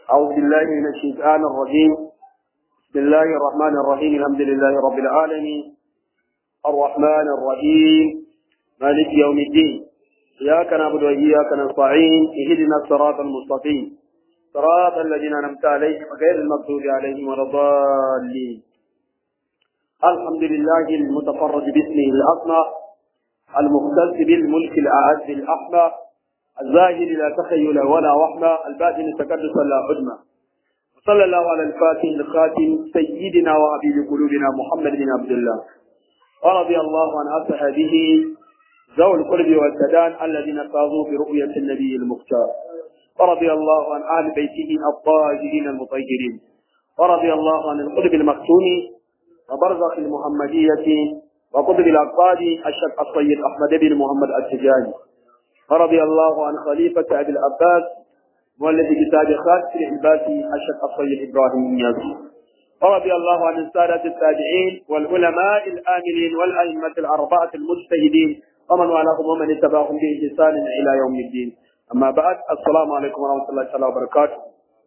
أعوذ بالله من الشيطان الرجيم بسم الله الرحمن الرحيم الحمد لله رب العالمين الرحمن الرحيم مالك يوم الدين إياك نعبد وإياك نستعين اهدنا الصراط المستقيم صراط الذين أنعمت عليهم غير المغضوب عليهم ولا الضالين الحمد لله المتفرد باسمه الأسمى المختص بالملك الأعز الأحمى الزاهد لا تخيل ولا وحمى الباطن تكدس لا عدمى صلى الله على الفاتح الخاتم سيدنا وحبيب قلوبنا محمد بن عبد الله ورضي الله عن أصحابه ذوي القرب والسدان الذين فازوا برؤية النبي المختار ورضي الله عن أهل بيته الطاهرين المطهرين ورضي الله عن القطب المختوم وبرزخ المحمدية وقطب الأقطاب الشيخ الطيب أحمد بن محمد التجاني ورضي الله عن خليفة أبي العباس والذي كتاب خاتم العباسي الشيخ الطيب إبراهيم النيازي ورضي الله عن السادة التابعين والعلماء الآمنين والأئمة الأربعة المجتهدين ومن والاهم ومن اتبعهم بإحسان إلى يوم الدين أما بعد السلام عليكم ورحمة الله تعالى وبركاته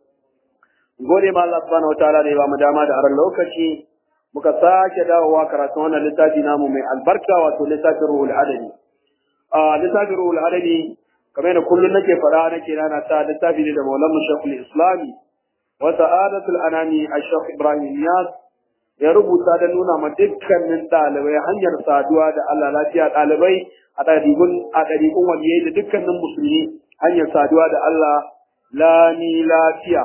gode ma Allah subhanahu wataala da ya bamu dama da aran lokaci muka sake dawowa karatun wannan littafi namu mai albarka wato littafin ruhul adami a littafin ruhul adami kamar da kullum nake faɗa nake rana ta littafi ne da maulan shekul islami wa sa'adatul anami a shekh ibrahim yas ya rubuta da nuna ma dukkanin ɗalibai hanyar saduwa da Allah lafiya ɗalibai a ɗariƙun a ɗariƙun waliyai da dukkanin musulmi hanyar saduwa da Allah lani lafiya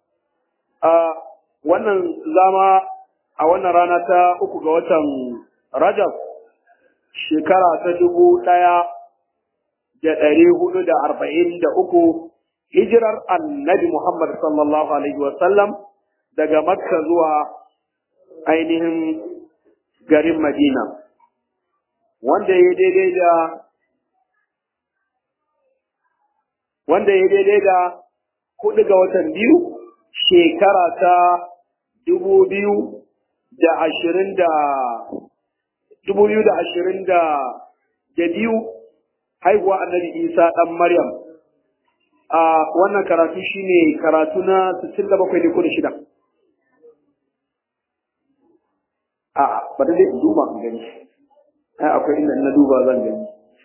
a wannan zama a wannan rana ta uku ga watan Rajab shekara ta dubu ɗaya da ɗari hudu da arba'in da uku hijirar annabi Muhammad sallallahu alaihi wasallam daga Makka zuwa ainihin garin Madina wanda ya daidai da wanda ya daidai da hudu ga watan biyu shekara ta dubu biyu da ashirin da dubu biyu da ashirin da da biyu haihuwa annabi isa ɗan maryam a wannan karatu shine karatu na sittin da bakwai ne ko da shida a ba da zai duba in gani ai akwai inda na duba zan gani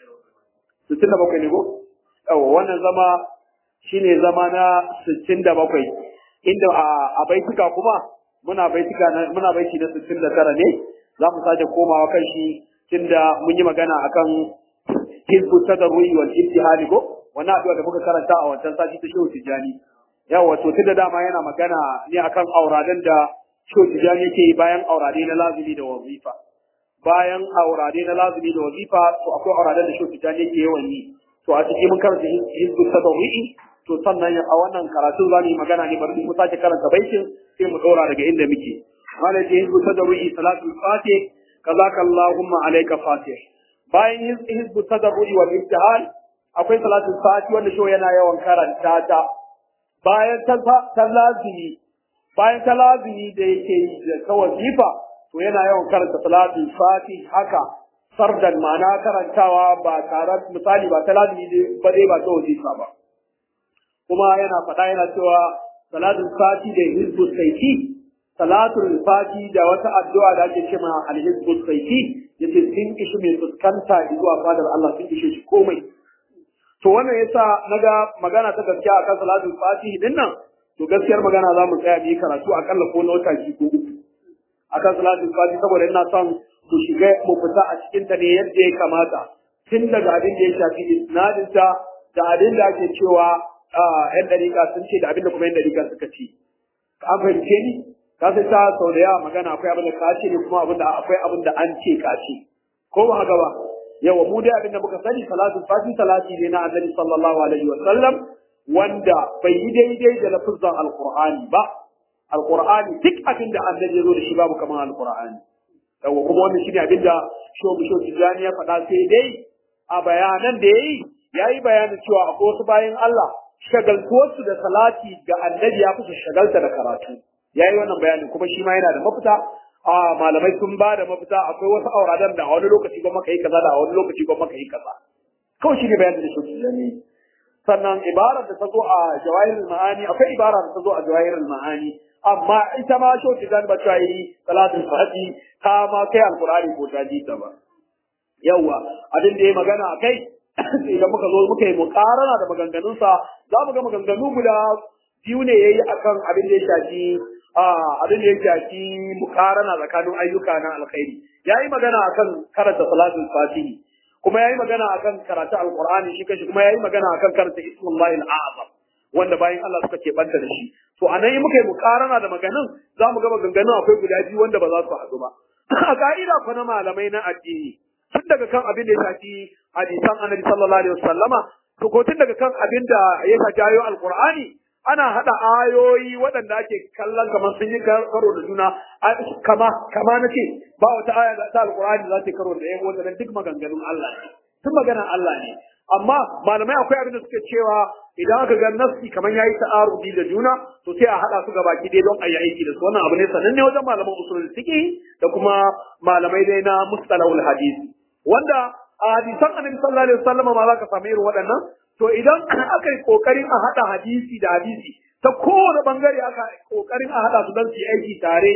sittin da bakwai ne ko yawa wannan zama shine zama na sittin da bakwai inda a baituka kuma muna baituka muna baiti na 69 ne za mu sake komawa kan shi tunda mun yi magana akan hizbu tadarru'i wal ibtihali ko wannan addu'a da muka karanta a wancan sati ta shehu tijani yawa to tunda dama yana magana ne akan auradan da shehu tijani yake bayan aurade na lazimi da wazifa bayan aurade na lazimi da wazifa to akwai auradan da shehu tijani yake yawan yi to a cikin mun karanta hizbu tadarru'i to sannan a wannan karatu za mu yi magana ne bari mu sake karanta baitin sai mu dora daga inda muke malai ce hizbu tadarru'i salatul fatih kazaka allahumma alayka fatih bayan hizbu tadarru'i wal ibtihal akwai salatul fatih wanda shi yana yawan karanta ta bayan ta lazimi bayan ta lazimi da yake yi da ta wazifa to yana yawan karanta salatul fatih haka sardan ma'ana karantawa ba tare misali ba ta lazimi ba dai ba ta wazifa ba kuma yana faɗa yana cewa salatul fati da hizbul saiti salatul fati da wata addu'a da ake cewa al-hizbul saiti yace sun kishi mai fuskanta zuwa fadar Allah sun kishe shi komai to wannan yasa naga magana ta gaskiya akan salatul fati din nan to gaskiyar magana za mu tsaya mu karatu akalla ko na wata ko uku akan salatul fati saboda ina son mu shiga mu fita a cikin ta ne yadda ya kamata tun daga abin da ya shafi isnadinta da abin da ake cewa ‘yan ɗariƙa sun ce da abinda kuma ‘yan ɗariƙa suka ce. An fahimce ni? Ka sai ta sau da yawa magana akwai abin da ka ce ne kuma abin da akwai abin da an ce ka ce. Ko ba haka ba? Yawa mu dai abin da muka sani salatu fati salati ne na annabi sallallahu alaihi wa sallam wanda bai yi daidai da lafizan alqur'ani ba. Alqur'ani duk abin da annabi ya zo da shi babu kamar alqur'ani. Yawa kuma wannan shine abin da shobu shobu Tijjani ya faɗa sai dai a bayanan da ya yi ya yi bayanin cewa akwai wasu bayan Allah shagaltuwarsu da salati ga annabi ya fi shagalta da karatu ya yi wannan bayanin kuma shi ma yana da mafita a malamai sun ba da mafita akwai wasu auradan da a wani lokaci ba maka yi kaza da a wani lokaci ba maka yi kaza kawai shi ne bayanin da shi ne sannan ibarar da ta zo a jawahirul ma'ani akwai ibara da ta zo a jawahirul ma'ani amma ita ma shi wata zan bata yi salatul fati ta ma kai alqur'ani ko ta ji ta ba yawa abin da ya magana a kai idan muka zo muka yi mukarana da maganganunsa za mu ga maganganu guda biyu ne yayi akan abin da ya shafi abin da ya shafi mukarana tsakanin ayyuka na alkhairi yayi magana akan karanta salatul fatihi kuma yayi magana akan karatu alqur'ani shi kashi kuma yayi magana akan karanta ismullahi al'azam wanda bayan Allah suka ke banta da shi to anan yi muka yi mukarana da maganin za mu ga maganganun akwai guda biyu wanda ba za su haɗu ba a ka'ida fa na malamai na addini tun daga kan abin da ya shafi hadisan annabi sallallahu alaihi wasallama to ko tun daga kan abin da ya shafi ayoyin alqur'ani ana hada ayoyi waɗanda ake kallon kamar sun yi karo da juna kama kama na ce ba wata aya da ta alqur'ani za ta karo da yan wata duk maganganun Allah ne tun maganar Allah ne amma malamai akwai abin da suke cewa idan aka ga nafsi kamar yayi ta'arudi da juna to sai a hada su gaba ki dai don a yi aiki da su wannan abu ne sananne wajen malaman usulul fiqh da kuma malamai dai na mustalahul hadisi wanda a hadisan annabi sallallahu alaihi wasallam ma za ka samu irin waɗannan to idan aka yi kokarin a hada hadisi da hadisi ta kowane bangare aka kokarin a hada su don su yi aiki tare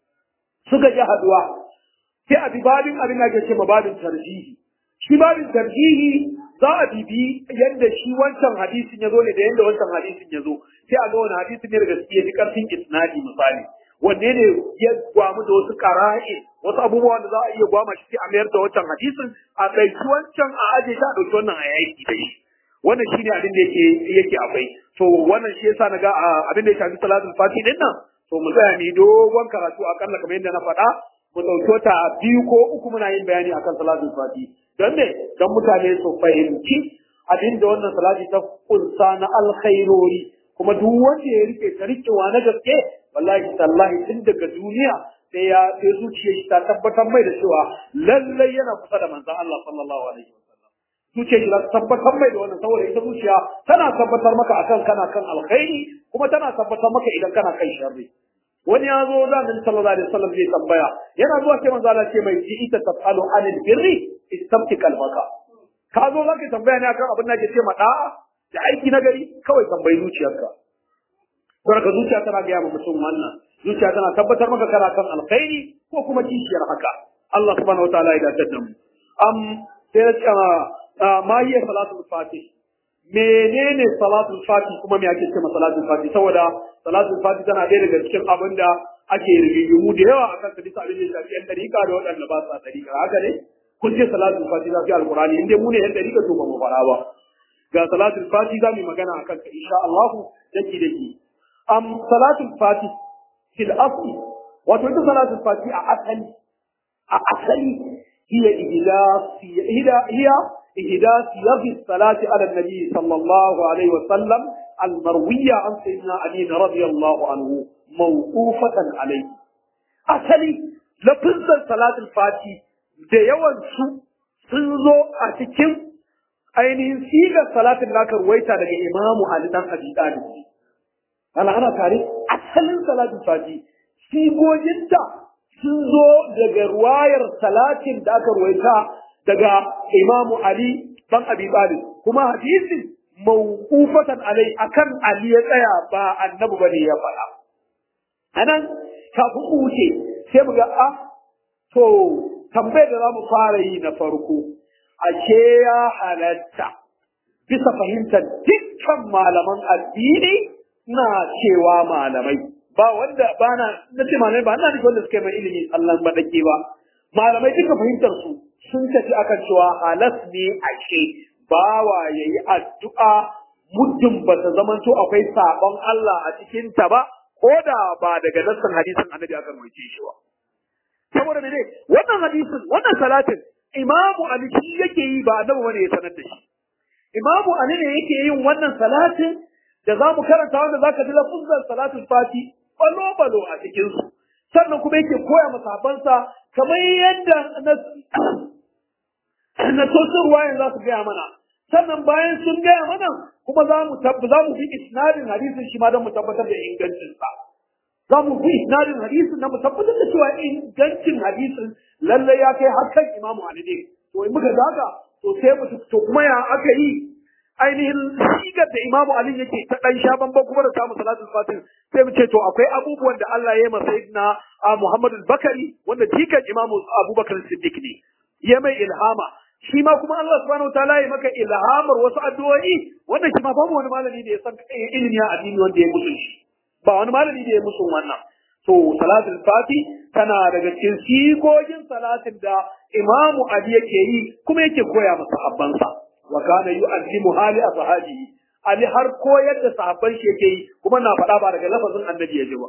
suka ji haduwa sai a bi babin abin da ke ce babin tarjihi shi babin tarjihi za a bibi yadda shi wancan hadisin ya zo ne da yadda wancan hadisin ya zo sai a ga wani hadisin ne da gaskiya ji karfin isnadi misali wanne ne ya gwamu da wasu kara'i wasu abubuwan da za a iya gwama shi sai a mayar da wancan hadisin a ɗauki wancan a aje ta a ɗauki wannan a yaki da shi wannan shine abin da yake yake akwai to wannan shi yasa naga abin da ya shafi salatul fati din nan to mu tsaya ni dogon karatu akalla kamar yadda na faɗa mu ɗauki ta biyu ko uku muna yin bayani akan salatul fati don me don mutane su fahimci abin da wannan salati ta kunsa na alkhairori kuma duk wanda ya rike ta rikewa na gaske wallahi tallahi tun daga duniya sai ya sai zuciyar shi ta tabbatar mai da cewa lallai yana kusa da manzon Allah sallallahu alaihi wasallam zuciyar shi ta tabbatar mai da wannan saboda ita zuciya tana tabbatar maka akan kana kan alkhairi kuma tana tabbatar maka idan kana kan sharri wani ya zo da Annabi sallallahu alaihi wasallam zai tambaya yana zuwa sai manzo Allah ce mai ji ita tafalu anil birri istabti kalbaka ka zo zaka tambaya ne akan abin da ke ce ma da'a da aiki na gari kawai tambayi zuciyarka Saboda ka zuciya tana gaya ma mutum wannan zuciya tana tabbatar maka kana kan alkhairi ko kuma kishiyar haka Allah subhanahu wataala ya dace da mu am sai ya ce ma hiya salatul fatih menene salatul fatih kuma me ake ce ma salatul fatih saboda salatul fatih tana ɗaya daga cikin abin da ake rigimu da yawa akan sa bisa abin da shafi yan dariƙa da waɗanda ba sa dariƙa haka ne kun ce salatul fatih za su yi alƙur'ani in dai mu ne yan dariƙa to ba mu fara ba ga salatul fatih za mu yi magana akan ka insha Allah daki daki am salatul fatih fil asli wato ita salatul fatih a asali a asali hiya ihdas hiya hiya ihdas yaghi salati ala nabi sallallahu alaihi wa sallam المروية عن سيدنا علي رضي الله عنه موقوفة عليه أصلي لفظ صلاة الفاتي da yawan su sun zo a cikin ainihin sigar salatin da aka ruwaita daga imamu Ali dan Abi Talib ana ana tare asalin salatin fati sigoginta sun zo daga ruwayar salatin da aka ruwaita daga imamu Ali dan Abi Talib kuma hadisin mawqufatan alai akan Ali ya tsaya ba annabi bane ya faɗa anan kafin mu wuce sai mu ga a to tambayar da zamu fara yi na farko ashe ya halatta bisa fahimtar dukkan malaman addini na cewa malamai ba wanda ba na na ce malamai ba na wanda suka yi mai ilimi tsallan badake ba malamai duka fahimtar su sun tafi akan cewa halas ne ashe bawa ya yi addu'a muddin ba ta zamanto akwai sabon Allah a cikinta ba, ko da ba daga nassan hadisin annabi aka roke shi ba. Saboda ne wannan hadisin, wannan salatin, Imamu Ali shi yake yi ba annabi wani ya sanar da shi. Imamu Ali ne yake yin wannan salatin da za mu karanta wanda za ka ji lafuzan salatin fati balo-balo a cikinsu. Sannan kuma yake koya masabansa kamar yadda na sosin ruwayan za su gaya mana sannan bayan sun gaya mana kuma za mu za mu bi isnadin hadisin shi ma don mu tabbatar da ingancin sa za mu bi isnadin hadisin na mu tabbatar da cewa ingancin hadisin lalle ya kai har kan imamu Ali ne to in muka zaga to sai mu to kuma ya aka yi ainihin sigar da Imamu Ali yake ta dan sha bamban kuma da samu salatul fatih sai mu ce to akwai abubuwan da Allah ya yi masa sayyidina Muhammad al-Bakari wanda jikan Imamu Abubakar Siddiq ne ya mai ilhama shi ma kuma Allah subhanahu wataala ya maka ilhamar wasu addu'o'i wanda shi ma babu wani malami da ya san ilimi a addini wanda ya musu shi ba wani malami da ya musu wannan to salatul fati tana daga cikin sigogin salatin da Imamu Ali yake yi kuma yake koya masa sahabbansa wa kana yu'allimu hali ashabihi Ali har koyar da sahabban shi yake yi kuma na faɗa ba daga lafazin annabi ya ji ba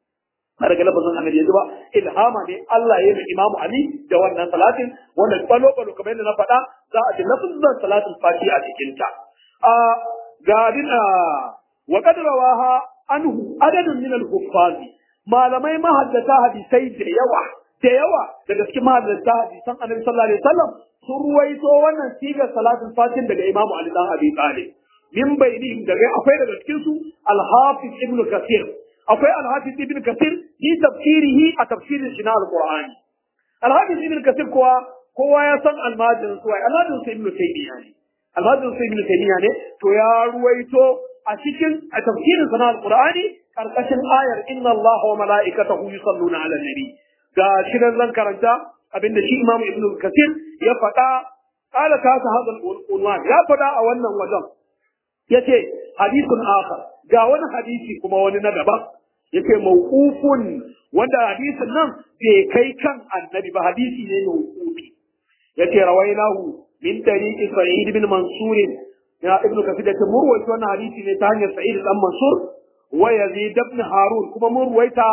ba daga lafazin annabi ya ji ba ilhama ne Allah ya yi Imamu Ali da wannan salatin wanda balo balo kamar yadda na faɗa za a ji lafazin salatul fati a cikin ta a ga dina wa qad rawaha anhu adadun min al-huffazi malamai mahaddata hadisai da yawa da yawa daga cikin mahaddata hadisan annabi sallallahu alaihi wasallam sun ruwaito wannan sigar salatul fatin daga imamu ali dan abi talib min bainihim daga akwai daga cikin su al-hafiz ibn kathir akwai al-hafiz ibn kathir fi tafsirihi a tafsirin shi na al-qur'ani al-hafiz ibn kathir kowa kowa ya san almajin su ai almajin su ibn taymiya ne almajin su ibn taymiya ne to ya ruwaito a cikin a tafsirin sa na al-qur'ani karkashin ayar inna allaha wa mala'ikatahu yusalluna 'alan nabi ga shirin zan karanta abinda shi imamu ibn kasir ya faɗa qala ta ta hadal unwan ya faɗa a wannan wajen yace hadithun akhar ga wani hadisi kuma wani na daban yace mawqufun wanda hadisin nan bai kai kan annabi ba hadisi ne mawqufi yace rawainahu min tariqi sa'id ibn mansur ya ibn kasir yace murwaito wannan hadisi ne ta hanyar sa'id dan mansur wa yazid ibn harun kuma murwaita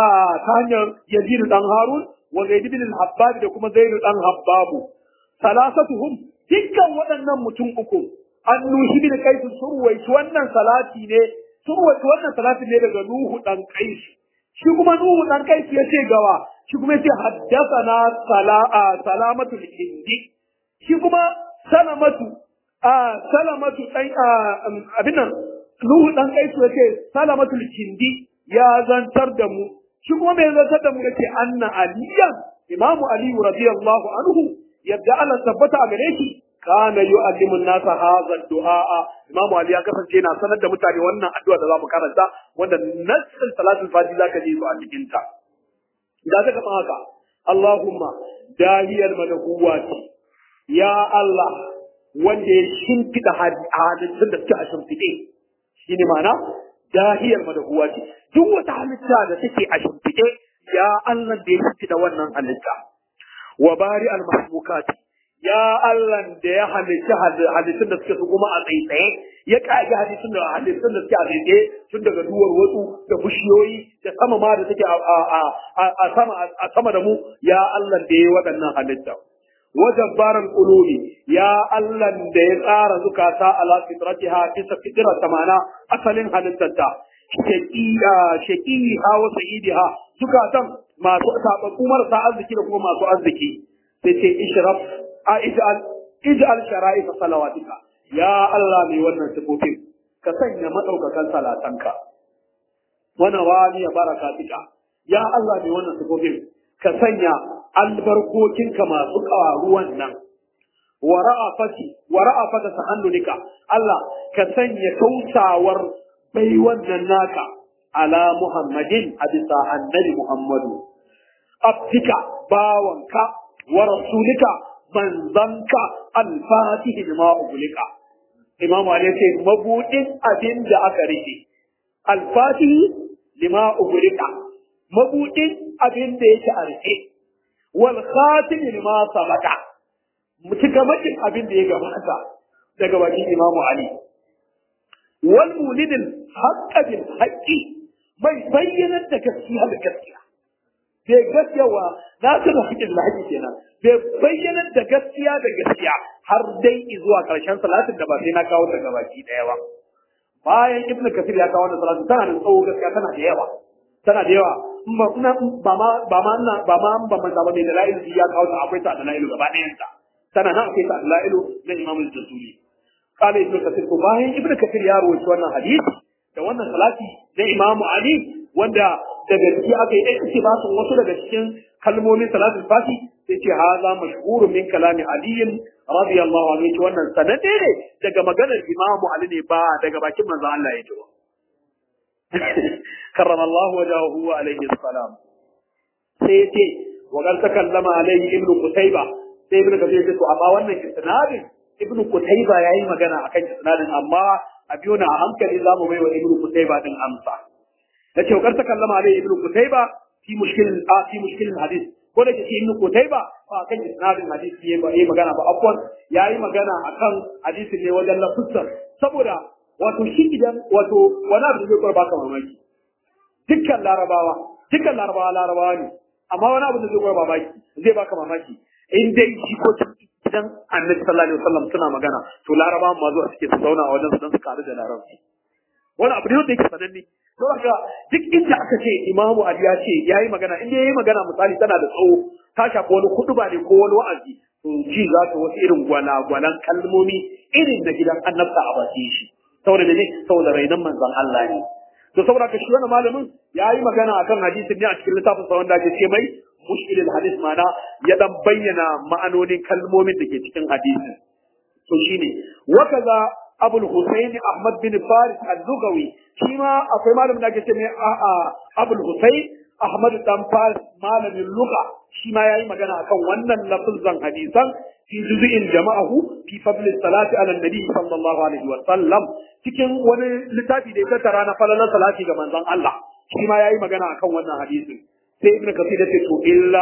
ta hanyar yazid dan harun wa zaid ibn al-habbab da kuma zaid dan habbabu salasatuhum dukkan waɗannan mutum uku an nuhi bin qais surwaitu wannan salati ne surwaitu wannan salati ne daga nuhu dan qais shi kuma nuhu dan qais yace gawa shi kuma yace haddathana sala'a salamatu al-hindi shi kuma salamatu a salamatu dan abin nan nuhu dan qais yace salamatu al-hindi ya zantar da mu shi kuma mai zartar da mu yace anna aliyan imamu ali radiyallahu anhu yadda Allah tabbata a gare shi kana yu'allimu an-nasa hadha ad-du'a imamu ali ya kasance yana sanar da mutane wannan addu'a da zamu karanta wanda nassin salatul fati zaka ji su a cikin ta da zaka san haka Allahumma dahiyal madahuwati ya Allah wanda ya shimfida hadisin da suke a shimfide shine ma'ana dahiyar madahuwa ce duk wata halitta da take a shimfiɗe ya Allah da ya shimfiɗa wannan halitta wa bari al mahmukati ya Allah da ya halitta halittun da suke su kuma a tsaitsaye ya kage halittun da halittun da suke a tsaitsaye tun daga duwar wasu da bishiyoyi da sama ma da suke a sama a sama da mu ya Allah da ya waɗannan halitta wajabbaran qulubi ya Allah da ya tsara zukata ala fitratiha bisa fitra tamana asalin halittarta shaqiya shaqiha wa sa'idiha zukatan masu sababbu marasa arziki da kuma masu arziki sai ce ishraf a ij'al ij'al shara'i salawatika ya Allah mai wannan sifofin ka sanya madaukakan salatanka wana wani ya barakatika ya Allah mai wannan sifofin ka sanya albarkokinka masu ƙaruwan nan wa ra'afati wa ra'afata tahannulika Allah ka sanya tausawar bai wannan naka ala Muhammadin a bisa annabi Muhammadu abdika bawanka wa rasulika manzanka alfatihi lima ugulika Imam Ali ce mabudin abin da aka rike alfatihi lima ugulika mabudin abin da yake a rike wal khatim lima sabata mutukamakin abin da ya gabata daga bakin Imam Ali wal mulidil haqqa bil haqqi mai bayyana da gaskiya da gaskiya bai gaskiya wa na ta da haƙƙin lahaji kenan bai bayyana da gaskiya da gaskiya har dai zuwa ƙarshen salatin da ba sai na kawo daga baki ɗaya ba bayan ibn kasir ya kawo wannan salatin tana da tsawo gaskiya tana da yawa tana da yawa ba ma ba ma ba ma ba ma ba mai dalailu ya kawo ta akwai ta dalailu gaba ɗayan ta tana nan akwai ta dalailu na imamul jazuli قال ابن كثير bayan ibn kathir ya rawaito wannan hadisi da wannan salati na imamu ali wanda daga ciki aka yi ikhtibasin wasu daga cikin kalmomin salatul fati sai ce haza mashhur min kalami ali radiyallahu anhu ce wannan sanade ne daga maganar imamu ali ne ba daga bakin manzon Allah ya ji ba karramallahu wajahu wa alaihi salam sai ya ce wa qad takallama alaihi ibnu qutayba sai ibnu kathir ya ce to amma wannan isnadin ibnu qutayba yayi magana akan isnadin amma a biyo na a hankali zamu bai wa ibnu qutayba din amsa yace wa qad takallama alaihi ibnu qutayba fi mushkil a fi mushkil hadith ko da ke ibnu qutayba fa kan isnadin hadisi yayi magana ba afwan yayi magana akan hadisin ne wajen lafuzar saboda wato shi idan wato wani abu da zai kwar baka mamaki dukkan larabawa dukkan larabawa larabawa ne amma wani abu da zai kwar mamaki zai baka mamaki in dai shi ko idan annabi sallallahu alaihi wasallam suna magana to larabawa ma zuwa suke su zauna a wajen su dan su karu da larabci wani abu ne wanda yake sananne to haka duk inda aka ce imamu ali ya ce yayi magana in yayi magana misali tana da tsawo ta shafi wani kuduba ne ko wani wa'azi to ji za ta wasu irin gwana-gwanan kalmomi irin da gidan annabta a bakin shi saboda ne saboda rainan manzon Allah ne to saboda ka shi wannan malamin yayi magana akan hadisin ne a cikin littafin sa wanda ake ce mai mushkilul hadis mana ya dan bayyana ma'anonin kalmomin da ke cikin hadisin to shine wa kaza abul husayn ahmad bin faris al-lugawi shi ma akwai malamin da ake ce mai abul husayn ahmad dan faris malamin lugha shi ma yayi magana akan wannan lafzan hadisan fi juz'in jama'ahu fi fadl salati ala nabi sallallahu alaihi wa sallam cikin wani littafi da ya tattara na falalar salati ga manzon Allah shi ma yayi magana akan wannan hadisin sai ibnu kasir ya ce to illa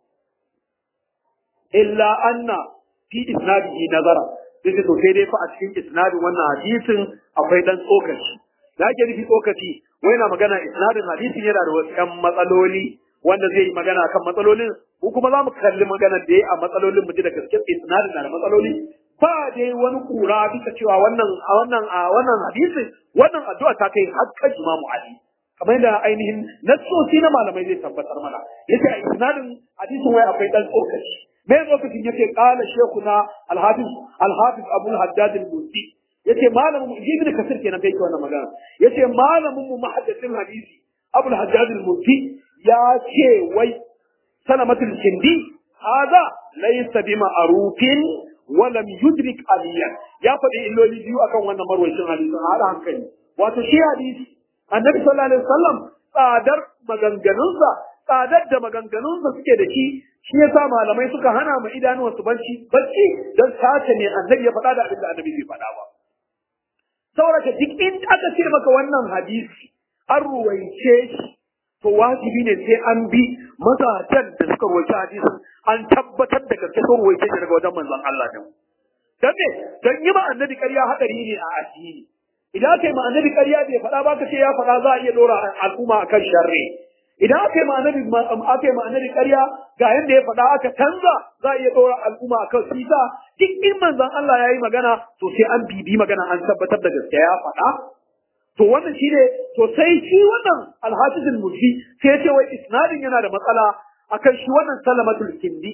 illa anna fi isnadihi nazara sai ce to sai dai fa a cikin isnadin wannan hadisin akwai dan tsokaci da ake nufi tsokaci wai na magana isnadin hadisin yana da wasu ƴan matsaloli wanda zai yi magana kan matsalolin ko kuma za mu kalli maganar da ya a matsalolin mu ji da gaske isnadin na da matsaloli ba dai wani kura bisa cewa wannan a wannan a wannan hadisi wannan addu'a ta kai har kan Imam Ali kamar yadda ainihin nassoci na malamai zai tabbatar mana yace a isnadin hadisin wai akwai dan tsokaci me lokacin yake kala shekuna al-hafiz al-hafiz Abu al-Haddad al-Musi yace malamin Ibn Kasir kenan kai wannan magana yace malamin mu muhaddisin hadisi Abu al-Haddad al-Musi ya ce wai salamatul kindi haza laysa bi ma'rufin wa lam yudrik aliyan ya faɗi illoli biyu akan wannan marwacin hadisin hada hankali wato shi hadisi annabi sallallahu alaihi wasallam tsadar maganganunsa tsadar da maganganunsa suke da shi shi yasa malamai suka hana mu idanuwa su barci barci dan sace ne annabi ya faɗa da abin da annabi bai faɗa ba saboda duk in aka ce maka wannan hadisi an ruwaice shi to wajibi ne sai an bi mazajen da suka roki hadisin an tabbatar da gaske sun roke shi daga wajen manzon Allah din dan me dan yi ma annabi ƙarya hadari ne a addini idan kai ma annabi ƙarya bai faɗa ba ka ce ya faɗa za a iya dora al'umma akan sharri idan aka yi ma annabi aka yi ma annabi ƙarya ga yanda ya faɗa aka canza za a iya dora al'umma akan sisa duk in manzon Allah ya yi magana to sai an bibi magana an tabbatar da gaske ya faɗa to wannan shi ne to sai shi wannan alhafizul mudhi sai ya ce wai isnadin yana da matsala akan shi wannan salamatul kindi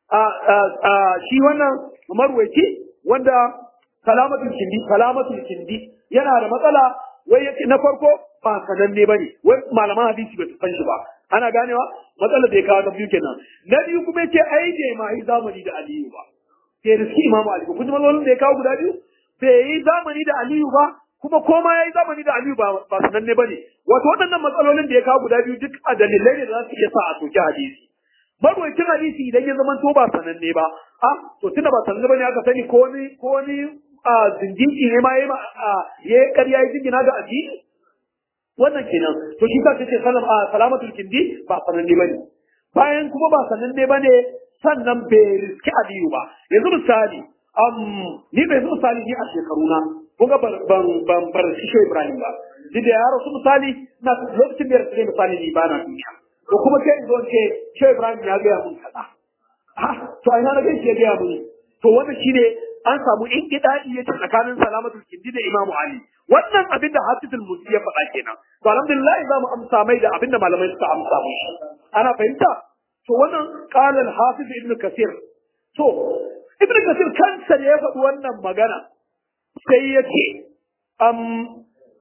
shi wannan marwaci wanda salamatul kindi salamatul kindi yana da matsala wai yake na farko ba sananne bane wai malaman hadisi ba su san shi ba ana ganewa matsalar da ya kawo ta biyu kenan na biyu kuma yace ai bai ma yi zamani da aliyu ba sai da shi imamu aliyu kun ji matsalolin da ya kawo guda biyu bai yi zamani da aliyu ba kuma koma ya yi zamani da Aliyu ba sananne ba ne. Wato waɗannan matsalolin da ya kawo guda biyu duk a dalilai ne da za su iya sa a soki hadisi. Marwacin hadisi idan ya zama to ba sananne ba, a to tunda ba sananne ba ne aka sani ko wani ko wani zindiki ne ma ya yi ƙarya ya jingina ga addini. Wannan kenan, to shi sa ce salamatul kindi ba sananne ba ne. Bayan kuma ba sananne ba ne sannan bai riski Aliyu ba. Yanzu misali, ni bai zo misali ni a shekaruna kuga ban ban bar shi shi Ibrahim ba duk da ya rasu misali na lokacin da ya rasu misali ni ba na duniya to kuma sai in zo ce shi Ibrahim ya gaya mun kaza ah to a ina na gaishe ya gaya mun to wannan shine an samu in kidadi ya ce tsakanin salamatul kindi da Imam Ali wannan abin da Hafizul Musi ya faɗa kenan to alhamdulillah za mu amsa mai da abin da malamai suka amsa mu ana fahimta to wannan qala al-Hafiz Ibn Kathir to Ibn Kathir kansa ne ya faɗi wannan magana sai ya ce,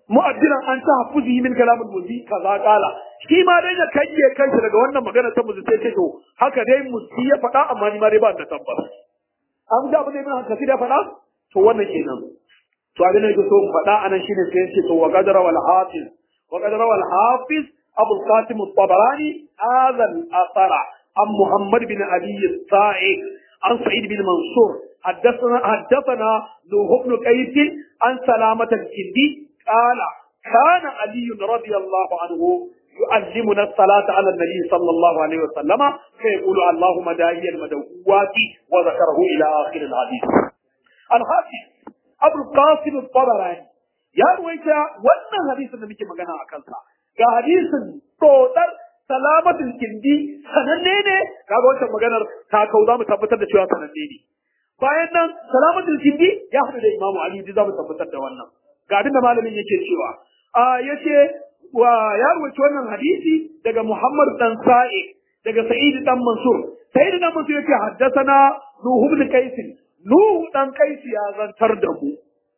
mu'addilan an ta hafuzi min kalamul muzi kaza kala shi ma dai ya kayye kanshi daga wannan magana ta muzi sai ce to haka dai muzi ya faɗa amma ni ma dai ba da tabbas an da abin da ibn kasir ya faɗa to wannan kenan to abin da yake so mu faɗa anan shine sai ce to wa qadara wal hafiz wa qadara wal hafiz abu al-qasim at-tabarani hadha al-athara an muhammad bin ali al-sa'id an sa'id bin mansur حدثنا حدثنا نوح بن قيس عن سلامة الكندي قال كان علي رضي الله عنه يعلمنا الصلاة على النبي صلى الله عليه وسلم فيقول اللهم داعي المدعوات وذكره إلى آخر الحديث الحافظ أبو القاسم الطبراني يا رويتا وانا حديث النبي كما كان أكلتا يا حديث توتر salamatul kindi sananne ne kaga wancan maganar ta kau za mu tabbatar da cewa sananne ne bayan nan salamatul kindi ya haɗu da imamu ali za mu tabbatar da wannan ga abin da malamin yake cewa a yace wa ya rubuci wannan hadisi daga Muhammad dan Sa'id daga Sa'id dan Mansur Sa'id dan Mansur yake haddathana Nuh ibn Qais Nuh dan Qais ya zantar da mu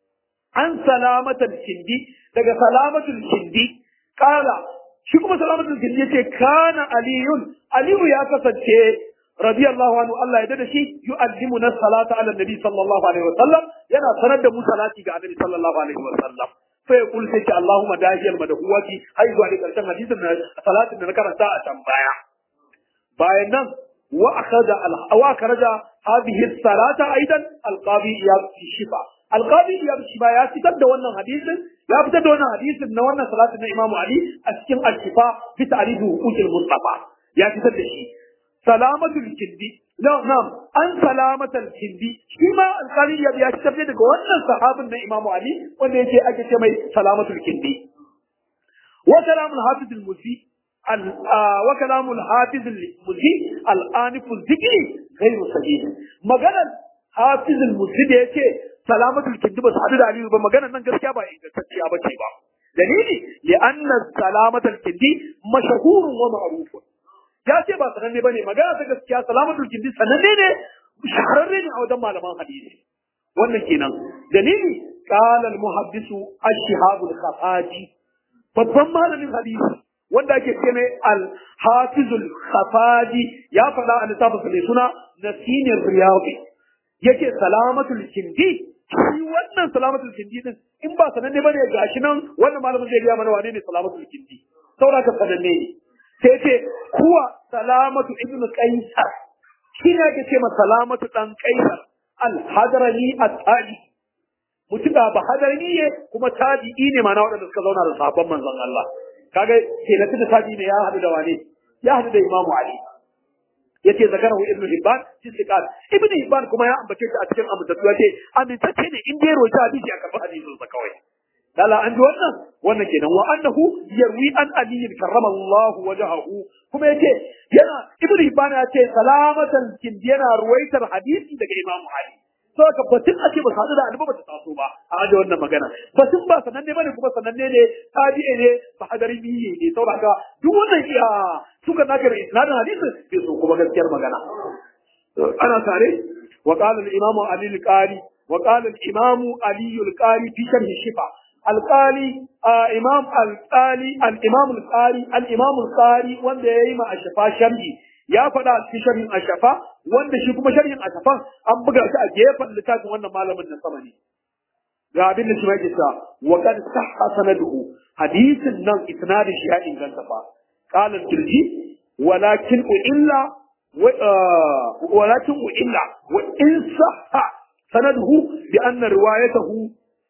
an salamatul kindi daga salamatul kindi kala shi kuma salamatul kindi yace kana aliyun aliyu ya kasance radiyallahu anhu Allah ya dada shi yu'allimuna salata ala nabi sallallahu alaihi wasallam yana sanar da mu salati ga annabi sallallahu alaihi wasallam fa ya kullu sai Allahumma dahiyal madhuwati har zuwa da karshen hadisin na salatin da na karanta a can baya bayan nan wa akhadha al wa akhraja hadhihi salata aidan al-qadi iyad fi shifa al-qadi iyad shifa ya fitar da wannan hadisin ya fitar da wannan hadisin na wannan salatin na Imam Ali a cikin al-shifa bi ta'rifu huquqil mustafa ya fitar da shi salamatul kindi no na'am an salamatul kindi shi ma alƙali ya ya tafi daga wannan sahabin na Imam Ali wanda yake ake ce mai salamatul kindi wa kalamul hafiz al-musi wa kalamul hafiz al-musi al-anif al-zikri ghayr sahih maganar hafiz al-musi da yake salamatul kindi ba su hadu da Ali ba maganar nan gaskiya ba ingantacciya ba ce ba dalili li anna salamatul kindi mashhurun wa ma'rufun ya ce ba sananne bane magana ta gaskiya salamatul kindi sananne ne shahararre ne a wajen malaman hadisi wannan kenan dalili qala al muhaddisu ash-shihab al khafaji babban malamin hadisi wanda ake ce mai al hafizul khafaji ya faɗa a littafin sa suna nasinir riyadi yake salamatul kindi shi wannan salamatul kindi din in ba sananne bane gashi nan wannan malamin zai riya mana wane ne salamatul kindi saboda ka sananne ne sai ce kuwa salamatu ibnu qaisar shi ne ake ce ma salamatu dan qaisar al-hadrani at-tabi mutum ba hadarni ne kuma tabi'i ne mana waɗanda suka zauna da sahabban manzon Allah kaga ke na da tabi'i ne ya hadu da wane ya hadu da imamu ali yace zakarahu ibnu hibban fi siqat ibnu hibban kuma ya ambace shi a cikin amintatu yace amintacce ne in dai roja hadisi a karɓi hadisin sa kawai Lala an ji wannan wannan kenan wa annahu yarwi an ali karrama Allah wajhahu kuma yace yana ibnu hibban ya ce salamatan kin yana ruwaitar hadisi daga imamu ali so ka batun ake ba sadu da alba ba ta taso ba a aje wannan magana batun ba sananne bane kuma sananne ne tabi'i ne ba hadari biye ne saboda haka duk wannan iya suka naka da isnadin hadisi sai so kuma gaskiyar magana ana tare wa qala al-imamu ali al-qari wa qala al-imamu ali al-qari fi sharh shifa al-qali imam al-qali al-imam al-qari al-imam al-qari wanda yayi ma ashafa sharhi ya faɗa a cikin sharhin ashafa wanda shi kuma sharhin ashafan an buga shi a gefen littafin wannan malamin na sama ne ga abin da shi ma yake cewa wa qad sahha sanaduhu hadisin nan isnadin shi ya inganta fa qala al-kirji walakin illa walakin illa wa in sahha sanaduhu bi anna riwayatahu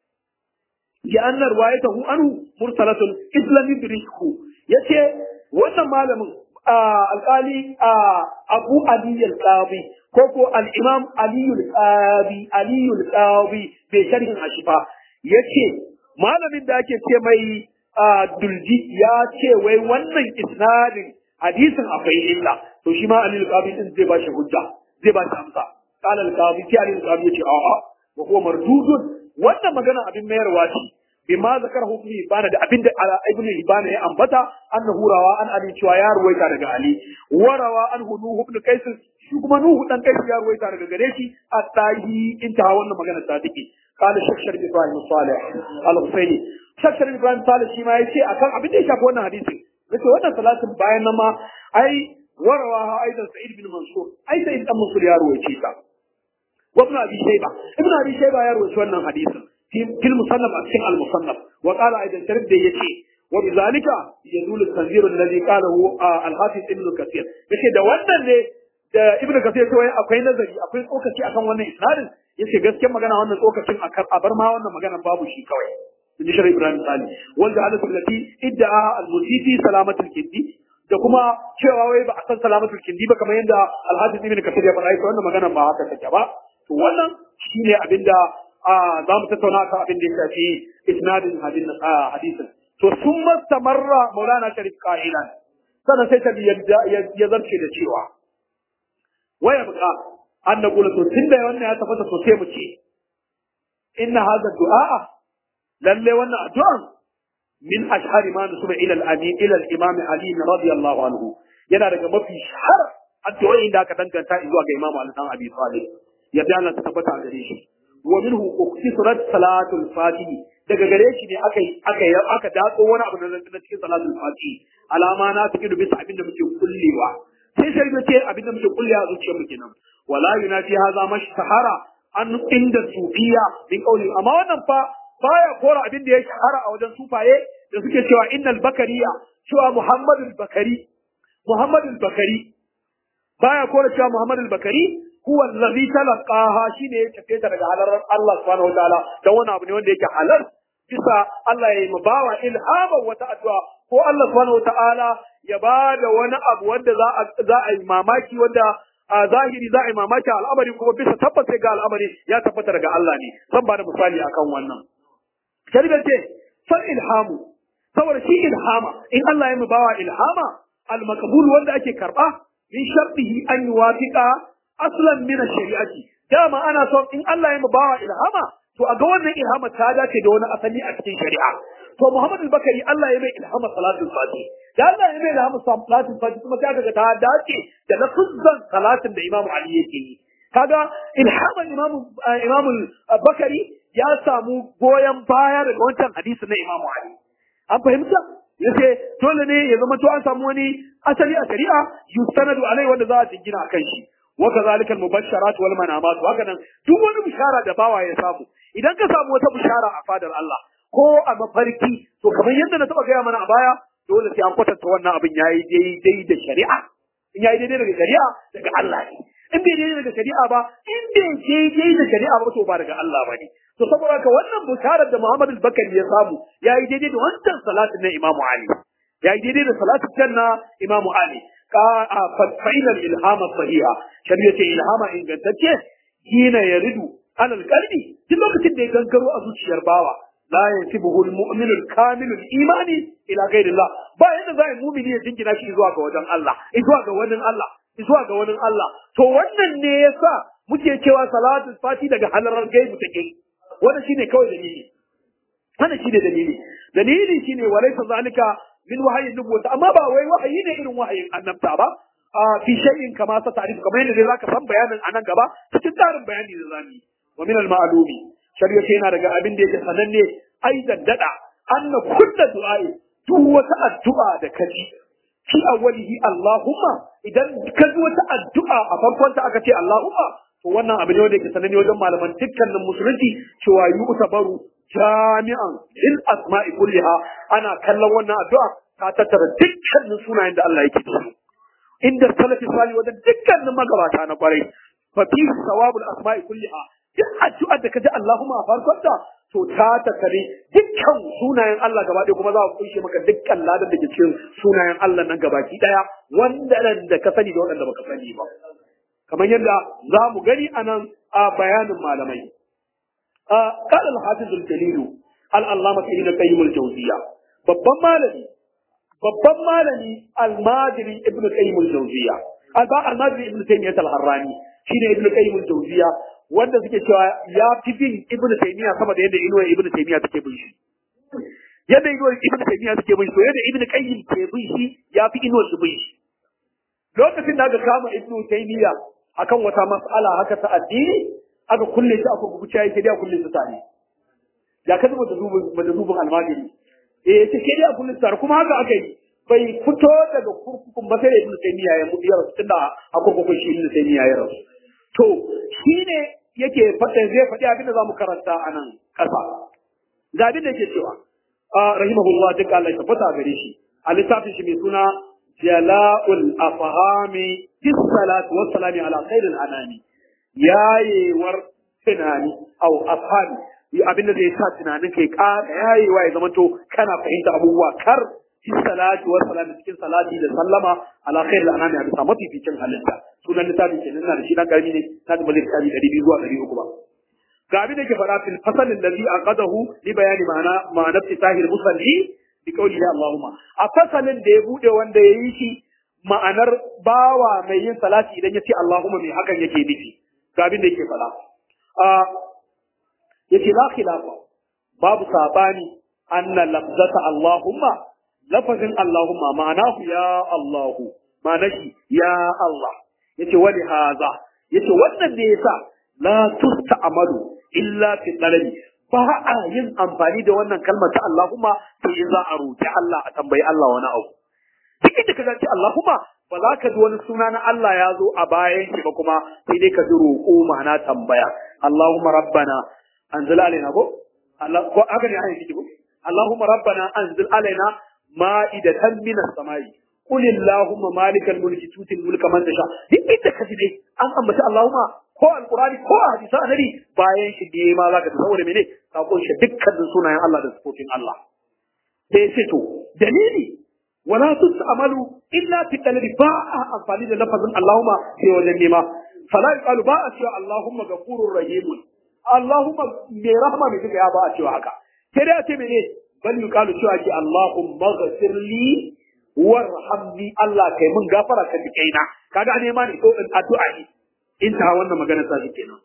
bi anna riwayatahu anhu mursalatun islam yudrikhu yace wannan malamin alƙali abu aliyu alƙabi ko ko al'imam aliyu alƙabi aliyu alƙabi bai sharhin ashifa ya ce malamin da ake ce mai dulji ya ce wai wannan isnadin hadisin akwai illa to shi ma aliyu alƙabi din zai ba shi hujja zai ba shi amsa qala alƙabi sai aliyu alƙabi ya ce a'a wa huwa mardudun wannan magana abin mayarwa ce bima zakarahu ibn Hibban da abinda ibn Hibban ya ambata annahu rawa an Ali cewa ya ruwaita daga Ali wa rawa an Nuh ibn Qais shi kuma Nuh dan Qais ya ruwaita daga gare shi at-tahi inta wannan magana ta take قال الشيخ شريف ابراهيم صالح الحسيني الشيخ شريف ابراهيم صالح shi ma yace akan abin da ya shafi wannan hadisi yace wannan salatin bayan nan ma ai warawa aidan sa'id bin mansur ai sa'id dan mansur ya ruwaice ta wa ibn abi shayba ibn abi shayba ya ruwaice wannan hadisin في في المصنف أكثر المصنف وقال أيضا شرب دي يتي وبذلك يدل التنذير الذي قاله آه الحافظ ابن كثير يتي ده wannan ne da ibnu kathir cewa akwai nazari akwai tsokaci akan wannan isnadin yace gaskiyar magana wannan tsokacin akan a bar ma wannan magana babu shi kawai in ji shari'a ibrahim sali wanda ala sallati idda'a al-musifi salamatul kindi da kuma cewa wai ba a san salamatul kindi ba kamar yadda al-hafiz ibn kathir ya faɗa wannan magana ba haka take ba to wannan shine abinda za mu tattauna kan abin da ya shafi isnadin hadisin to sun mastamarra maulana sharif qa'ilan sannan sai ta ya zarce da cewa waya buka an na kula to tunda wannan ya tafasa to sai mu ce inna hadha du'a lalle wannan addu'an min ashhari ma nusuba ila al-amin ila al-imam ali radiyallahu anhu yana daga mafi shahar addu'o'in da aka danganta zuwa ga imamu ali dan abi talib yadda Allah ta tabbata gare shi wa minhu ukhtisrat salatul fatih daga gare shi ne aka aka aka datso wani abu na cikin salatul fatih alama na take da bisa abin da muke kullewa sai sai da ce abin da muke kullewa a zuciyar mu kenan wala yunafi hadha mashtahara an inda sufiya bin qawli amma wannan fa baya kora abin da ya shahara a wajen sufaye da suke cewa innal bakariya cewa muhammadul bakari muhammadul bakari baya kora cewa muhammadul bakari huwa allazi talaqaha shine ya tafe ta daga halarar Allah subhanahu wataala dan wani abu ne wanda yake halal bisa Allah ya yi bawa ilhama wata addu'a ko Allah subhanahu wataala ya bada wani abu wanda za a za a yi mamaki wanda a zahiri za a yi mamaki al'amari kuma bisa tabbas ga al'amari ya tabbata daga Allah ne zan bada misali akan wannan shari'a ce fa ilhamu saboda shi ilhama in Allah ya bawa ilhama al-maqbul wanda ake karba min shartihi an yuwafiqa aslan min shari'ati dama ana son in Allah ya bawa ilhama to a ga wannan ilhama ta dace da wani asali a cikin shari'a to Muhammad al-Bakari Allah ya mai ilhama salatul fati da Allah ya mai ilhama salatul fati kuma ta ga ta dace da lafzan salatin da Imam Ali yake yi kaga ilhaman Imam Imam al-Bakari ya samu goyon baya daga wancan hadisi na Imam Ali an fahimta yace dole ne ya zama to an samu wani asali a shari'a yustanadu alai wanda za a jingina kan shi وكذلك المبشرات والمنامات وهكذا duk wani bishara da bawa ya samu idan ka samu wata bishara a fadar Allah ko a mafarki to kamar yadda na taba gaya mana a baya dole sai an kwatanta wannan abin yayi daidai da shari'a in yayi daidai daga shari'a daga Allah ne in bai daidai daga shari'a ba in bai daidai da shari'a ba to ba daga Allah ba ne to saboda haka wannan bisharar da Muhammad al-Bakari ya samu yayi daidai da wancan salatin na Imam Ali yayi daidai da salatin na Imam Ali فإن الإلهام الصحيحة شريعة إلهام إن قدتك حين يرد على القلب تلوك تدي كنكرو أزوج يرباوا لا ينسبه المؤمن الكامل الإيمان إلى غير الله با yadda za a mumini ya jingina shi zuwa ga wajen Allah zuwa ga wani Allah zuwa ga wani Allah to wannan ne yasa muke cewa salatul fati daga halarar gaibu take wannan shine kawai dalili wannan shine dalili dalili shine walaysa zalika min wahayin nubuwata amma ba wai wahayi ne irin wahayin annabta ba fi shay'in kama sa ta'rif kamar yadda zaka san bayanin anan gaba cikin tarin bayani da zamu yi wa min al-ma'lumi shari'a yana daga abin da yake sananne aidan dada anna kullu du'a'i duk wata addu'a da kaji fi awwalihi Allahumma idan ka ji wata addu'a a farkon ta aka ce Allahumma to wannan abin ne wanda yake sananne wajen malaman dukkanin musulunci cewa yu'tabaru jami'an lil asma'i kulliha ana kallon wannan addu'a ta tattara dukkanin sunayen da Allah yake da su inda salafi sali wajen dukkanin magabata na kwarai fa fi sawabul asma'i kulliha duk addu'ar da kaji Allahumma a farkon ta to ta tattare dukkan sunayen Allah gaba ɗaya kuma za a kunshe maka dukkan ladan da ke cikin sunayen Allah nan gabaki ɗaya wanda da ka sani da waɗanda baka sani ba kamar yadda za mu gani a nan a bayanin malamai قال الحافظ الجليل العلامة ابن القيم الجوزية babban malami babban malami almajiri ibn qayyim al-jawziya alba almajiri ibn taymiyyah al-harrani shine ibn qayyim al-jawziya wanda suke cewa ya fi bin ibn taymiyyah sama da yadda inuwa ibn taymiyyah take bin shi yadda inuwa ibn taymiyyah take bin shi to yadda ibn qayyim ke bin shi ya fi inuwa su bin shi lokacin da aka kama ibn taymiyyah akan wata mas'ala haka ta addini aka kulle shi a kurkuku cewa yake dai a kulle su tare ya ka zama da zubin almajiri eh yace ke dai a kulle su tare kuma haka aka yi bai fito daga kurkukun ba sai da ibnu taymiya ya mutu ya rasu tunda a kurkukun shi ibnu taymiya ya rasu to shine yake faɗa zai faɗi abin da zamu karanta a nan ƙasa ga abin da yake cewa rahimahullah duk Allah ya tabbata gare shi a littafin shi mai suna jala'ul afhami bis salatu was salami ala khairil anami yayewar tunani au afhami abin da zai sa tunanin kai ƙara yayewa ya zama to kana fahimta abubuwa kar bis salatu was salami cikin salati da sallama ala khairil anami a bisa mafificin halitta sunan littafin kenan na da shi dan karami ne na da malik kabi 200 zuwa 300 ba ga abin da ke faɗa fil fasalin ladhi aqadahu li bayani ma'ana ma'ana fitahil musalli bi qawli ya Allahumma a fasalin da ya bude wanda ya yi shi ma'anar bawa mai yin salati idan ya ce Allahumma mai hakan yake nufi ga abin da yake faɗa a yace la khilafa babu sabani anna lafzata Allahumma lafazin Allahumma ma'anahu ya Allahu ma'anashi ya Allah yace wali haza yace wannan ne yasa la tusta'malu illa fi talabi ba a yin amfani da wannan kalmar ta Allahumma sai in za a roki Allah a tambayi Allah wani abu duk inda ka ce Allahumma ba za ka ji wani suna na Allah ya zo a bayan shi ba kuma sai dai ka ji roƙo ma'ana tambaya Allahumma rabbana anzil alaina ko Allah ko haka ne ayin shi ko Allahumma rabbana anzil alaina ma'idatan minas samai qul Allahumma malikal mulki tutil mulka man tasha duk inda ka ji dai an ambaci Allahumma ko alqurani ko hadisi annabi bayan shi dai ma zaka ta saboda mene ka kunshi dukkanin sunayen Allah da sifofin Allah sai ce to dalili wala tus'amalu illa fi talabi ba a amfani da lafazin Allahumma sai wajen nema fala yuqalu ba a cewa Allahumma ghafurur rahim Allahumma mai rahama mai duka ya ba a cewa haka sai dai a ce mene bal yuqalu cewa ki Allahumma ghafirli warhamni Allah kai mun gafara ka kaina kaga nema ne ko addu'a ne in ta wannan magana ta kenan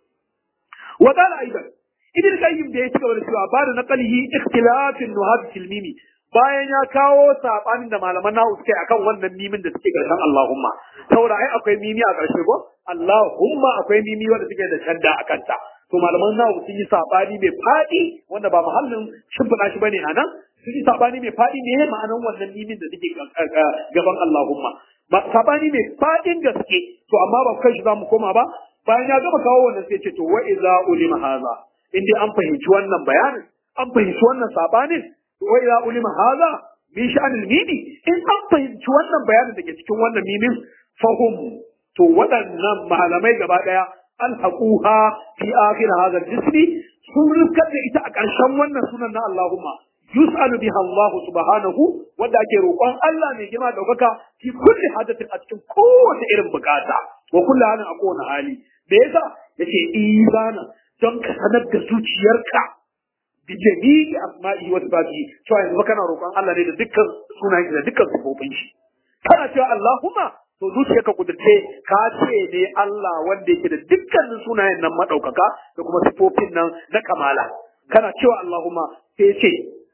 wa qala aidan ibn qayyim da ya ci gaba da cewa ba da naqalihi ikhtilafin nuhab fil mimi bayan ya kawo sabanin da malaman nahu suke akan wannan mimin da suke karshen Allahumma saboda ai akwai mimi a karshe ko Allahumma akwai mimi wanda suke da shadda a kanta to malaman nahu sun yi sabani mai fadi wanda ba muhallin shimfiɗa shi bane anan sun yi sabani mai fadi ne ma'anan wannan mimin da suke gaban Allahumma ba sabani mai fadin gaske to amma ba kai shi zamu koma ba bayan ya gama kawo wannan sai ce to wa iza ulima haza in dai an fahimci wannan bayanin an fahimci wannan sabanin wa idza ulima hadha min sha'anil mimi in an fahimci wannan bayanin da ke cikin wannan mimin fahum to waɗannan malamai gaba daya alhaquha fi akhir hadha al-jismi sun rikar da ita a ƙarshen wannan sunan na Allahumma yus'alu biha Allah subhanahu wanda ake roƙon Allah mai girma daukaka fi kulli hadatin a cikin kowace irin bukata wa kulli halin a kowane hali me yasa yace izana don ka sanar da zuciyarka bi jami'i asma'ihi wa sifatihi cewa yanzu kana roƙon Allah ne da dukkan sunayen da dukkan sifofin shi kana cewa Allahumma to zuciyarka kudurce ka ce ne Allah wanda yake da dukkanin sunayen nan madaukaka da kuma sifofin nan na kamala kana cewa Allahumma sai ce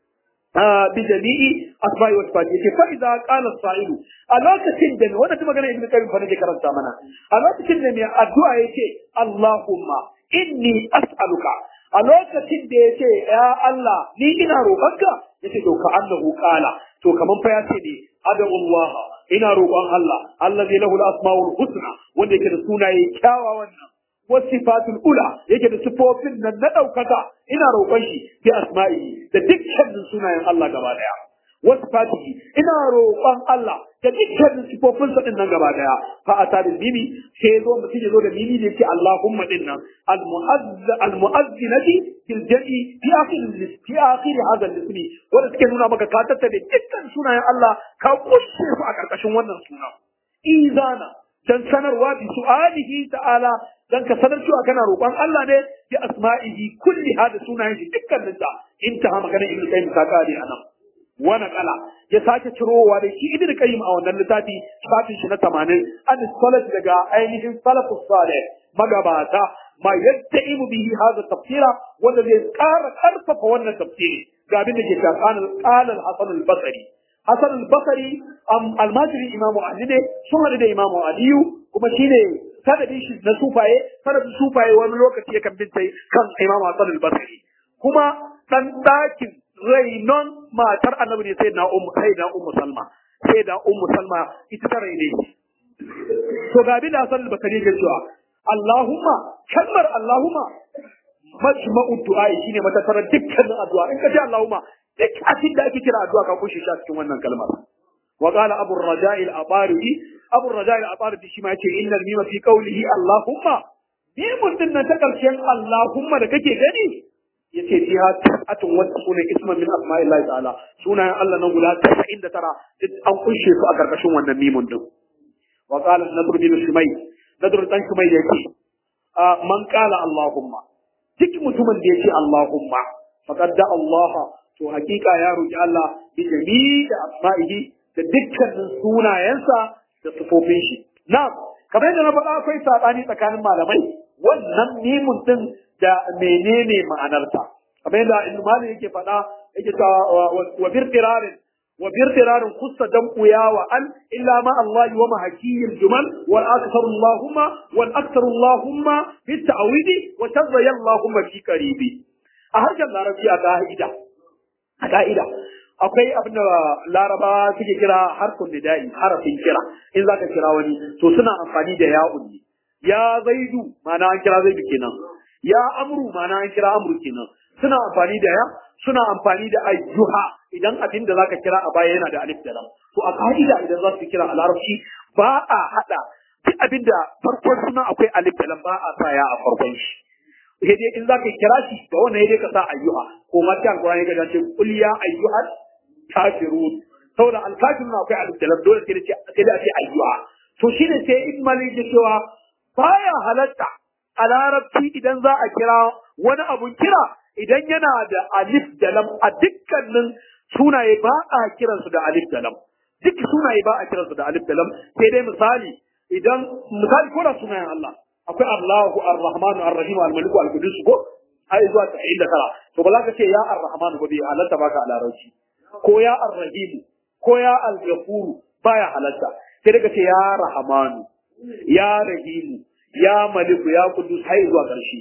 bi jami'i asma'i wa sifati yace fa idza qala as-sa'ilu a lokacin da wannan ta magana ibnu karim fa nake karanta mana a lokacin da mai addu'a yace Allahumma inni as'aluka a lokacin da yace ya Allah ni ina roƙonka yace to ka annahu qala to kaman fa yace ne adallah ina roƙon Allah allazi lahu al-asma'ul husna wanda yake da sunaye kyawawan nan wasifatul ula yake da sifofin nan na ɗaukaka ina roƙon shi bi asma'i da dukkanin sunayen Allah gaba daya wasifatihi ina roƙon Allah da dukkanin sifofin sa din nan gaba daya fa ata bil mimi sai zo mutum ya zo da mimi da yake Allahumma din nan al mu'azz al mu'azzinati bil jami fi akhir fi akhir hadha al ismi wanda suke nuna maka ka tattabe dukkan sunayen Allah ka kushe su a karkashin wannan suna izana dan sanarwa bi su'alihi ta'ala dan ka sanar cewa kana roƙon Allah ne bi asma'ihi kulli hada sunayen shi dukkanin sa intaha maganar ibnu qayyim ta kare anan wa naqala ya sake cirowa da shi ibnu qayyim a wannan littafi shafin shi na 80 an salaf daga ainihin salafus salih magabata ma yattaimu bihi hada tafsira wanda zai ƙara ƙarfafa wannan tafsiri ga abin da ke cewa qala al-hasan al-basri Hassan al-Basri almajiri Imamu Ali ne sun haɗu da Imamu Aliyu kuma shine sanadin shi na sufaye sanadin sufaye wani lokaci yakan bin tai kan Imam Hassan al-Basri kuma dan dakin rainon matar annabi ne sai na ummu sai na ummu Salma sai da ummu Salma ita ta raine to ga bin Hassan al-Basri ke cewa Allahumma kalmar Allahumma majma'u du'a shine matasarar dukkanin addu'a in ka ce Allahumma duk abin da ake kira addu'a ka kushe shi a cikin wannan kalmar wa qala abu ar-raja' al-abari abu ar-raja' al-abari shi ma yace innal mima fi qawlihi Allahumma mimun din nan ta karshen Allahumma da kake gani yace fiha atun wa tsuna isman min asma'illahi ta'ala sunayen Allah nan guda 99 duk an kunshe su a karkashin wannan mimun din wa qala nadr bin shumay nadr dan shumay yace man qala Allahumma duk mutumin da yace Allahumma faqad da Allah to hakika ya roki Allah bi jami'i asma'ihi da dukkanin sunayensa da sifofin shi na'am kamar yadda na faɗa akwai sabani tsakanin malamai wannan mimun din da menene ma'anarta kamar yadda Ibn Malik yake faɗa yake ta wa birtirarin wa birtirarin kussa dan kuya wa an illa ma Allah wa mahakiyil jumal wal aktharu Allahumma wal aktharu Allahumma bit ta'widi wa tadya Allahumma fi qaribi a harshen larabci a ka'ida a ka'ida akwai abin da laraba suke kira harfin nida'i harafin kira in zaka kira wani to suna amfani da ya'un ne ya zaidu ma'ana an kira zaidu kenan ya amru ma'ana an kira amru kenan suna amfani da ya suna amfani da ayyuha idan abin da zaka kira a baya yana da alif da lam to a ka'ida idan za su kira a larabci ba a hada duk abin da farkon suna akwai alif da lam ba a sa ya a farkon shi sai dai in zaka kira shi da wannan sai dai ka sa ayyuha ko ma ta alqur'ani ga ce qul ya ayyuhal kafirun saboda alkafirun akwai alif da lam dole sai dai sai dai a ce ayyuha to shine sai ibn malik ya cewa baya halatta a larabci idan za a kira wani abun kira idan yana da alif da lam a dukkanin sunaye ba a kiransu da alif da lam duk sunaye ba a kiransu da alif da lam sai dai misali idan misali ko da sunayen Allah akwai Allahu Ar-Rahmanu Ar-Rahim Al-Malik Al-Qudus ko ai zuwa 99 to ba za ka ce ya Ar-Rahmanu ba bai halatta baka a larabci ko ya Ar-Rahim ko ya Al-Ghafur baya halatta sai daga ce ya Rahmanu ya Rahim ya Malik ya Qudus har zuwa ƙarshe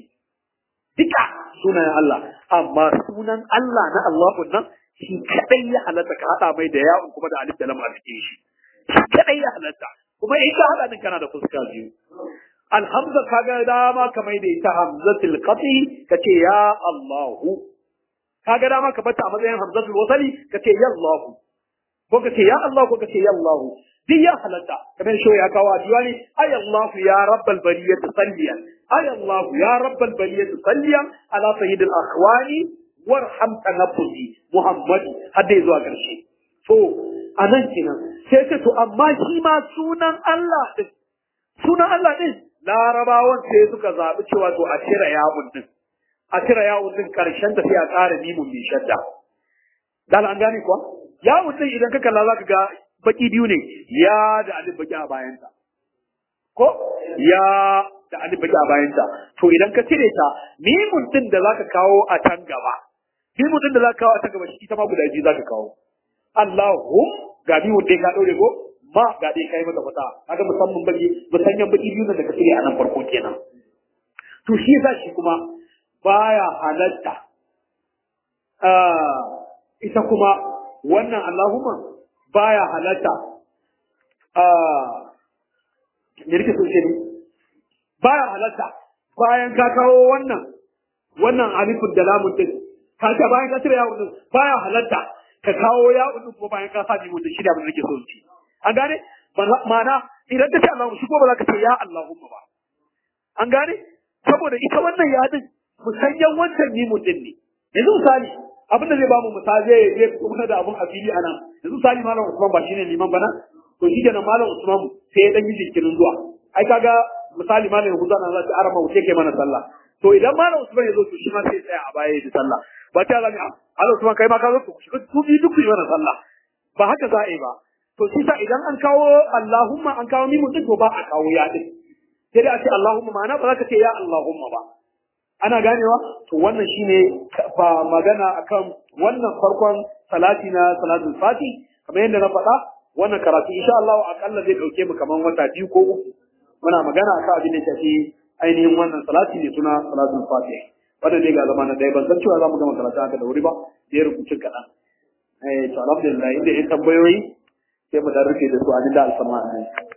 duka sunayen Allah amma sunan Allah na Allahu nan shi kadai ya halatta ka hada mai da ya'un kuma da alif da lam a cikin shi shi kadai ya halatta kuma in ka hada din kana da fuska biyu alhamza kaga dama ka mai da ita hamzatul qati kace ya Allahu kaga dama ka bata a matsayin hamzatul wasali kace ya Allahu ko kace ya Allah ko kace ya Allahu duk ya halatta kamar shi ya kawo addu'a ne ay Allah ya rabbal bariyati salliyan ay Allah ya rabbal bariyati salliyan ala sayyidil akhwani warham tanaffusi Muhammad hadda zuwa ƙarshe to anan kenan sai ce to amma shi ma sunan Allah din sunan Allah din larabawan sai suka zaɓi cewa to a cire yawun din a cire yawun din ƙarshen da sai a ƙara mimun mai shadda dan an gane kuwa yawun din idan ka kalla zaka ga baki biyu ne ya da alif baki a bayanta ko ya da alif baki a bayanta to idan ka cire ta mimun din da zaka kawo a can gaba mimun din da zaka kawo a can gaba shi ta ma guda biyu zaka kawo Allahu ga mimun dai ka daure ko ma ga dai kai mata fata kaga musamman baki musanyan baki biyu da ka cire a nan farko kenan to shi yasa shi kuma baya halatta ita kuma wannan Allahumma baya halatta a me rike so ne baya halatta bayan ka kawo wannan wannan alifin da lamun din ka ta bayan ka cire yawon din baya halatta ka kawo yawon din ko bayan ka sa jimin da shi da abin da nake so ci an gane ma'ana idan ka ce Allahu shi ko ba za ka ce ya Allahumma ba an gane saboda ita wannan ya din musanyan wancan mimun din ne yanzu misali abin da zai ba mu misali zai zai kuma da abun a fili a nan yanzu sali malam usman ba shine liman bana to shi kenan malam usman sai ya dan yi jinkirin zuwa ai kaga misali malam yahuza na zai arama wuce ke mana sallah to idan malam usman ya zo to shi ma sai tsaya a baya da sallah ba ta zami a malam usman kai ma ka zo ku shiga ku bi duk ku yi mana sallah ba haka za a yi ba to shi sa idan an kawo allahumma an kawo mimun din to ba a kawo ya din sai dai a ce allahumma ma'ana ba za ka ce ya allahumma ba ana ganewa to wannan shine ba magana akan wannan farkon salati na salatul fati kamar yadda na faɗa wannan karatu insha Allah akalla zai dauke mu kaman wata biyu ko uku muna magana akan abin da ya shafi ainihin wannan salati ne suna salatul fatih wanda dai ga zama na dai ban san cewa za mu gama karatu haka da wuri ba da ya rubuce kaɗan eh to alhamdulillah inda in tambayoyi sai mu dan rufe da su a da alfama